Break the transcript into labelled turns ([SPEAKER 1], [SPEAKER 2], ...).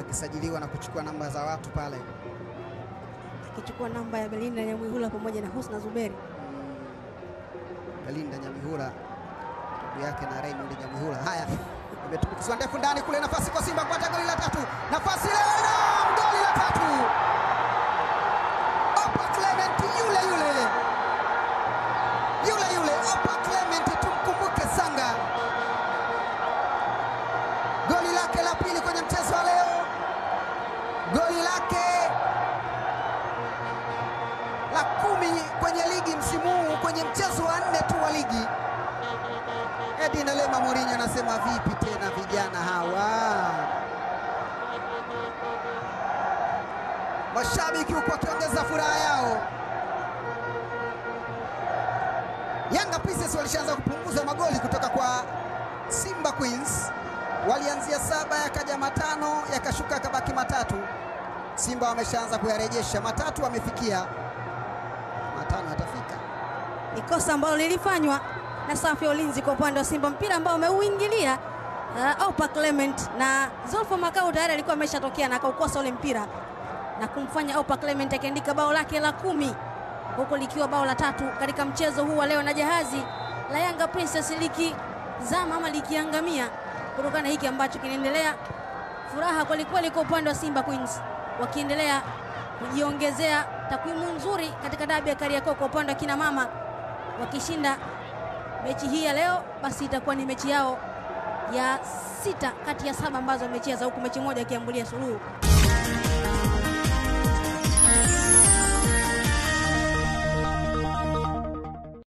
[SPEAKER 1] akisajiliwa na kuchukua namba za watu pale.
[SPEAKER 2] akichukua namba ya Belinda Nyamwihula pamoja na Husna Zuberi.
[SPEAKER 1] Belinda Nyamihula ndugu yake na Raymond Nyamihula. Haya, imetumbukizwa ndefu ndani kule, nafasi kwa Simba kupata goli la tatu, nafasi ile na goli la tatu. Opa Clement yule yule yule yule, Opa Clement, tumkumbuke Sanga, goli lake la pili kwenye mchezo wa leo, goli lake la kumi kwenye ligi msimu huu kwenye mchezo wa nne tu wa ligi. Edi Nalema Mourinho anasema vipi tena vijana hawa? Mashabiki huku wakiongeza furaha yao. Yanga Princess walishaanza kupunguza magoli kutoka kwa Simba Queens. Walianzia saba yakaja matano yakashuka yakabaki matatu. Simba wameshaanza kuyarejesha matatu, wamefikia matano yatafika.
[SPEAKER 2] Ni kosa ambalo lilifanywa na safu ya ulinzi kwa upande wa Simba, mpira ambao umeuingilia uh, Opa Clement na Zolfo Makau tayari alikuwa ameshatokea na akaukosa ule mpira na kumfanya Opa Clement akiandika bao lake la kumi huku likiwa bao la tatu katika mchezo huu wa leo, na jahazi la Yanga Princess likizama ama likiangamia kutokana na hiki ambacho kinaendelea. Furaha kwelikweli kwa upande wa Simba Queens wakiendelea kujiongezea takwimu nzuri katika dabi ya Kariakoo kwa upande wa kina mama, wakishinda mechi hii ya leo, basi itakuwa ni mechi yao ya sita kati ya saba ambazo wamecheza, huku mechi moja ikiambulia suluhu.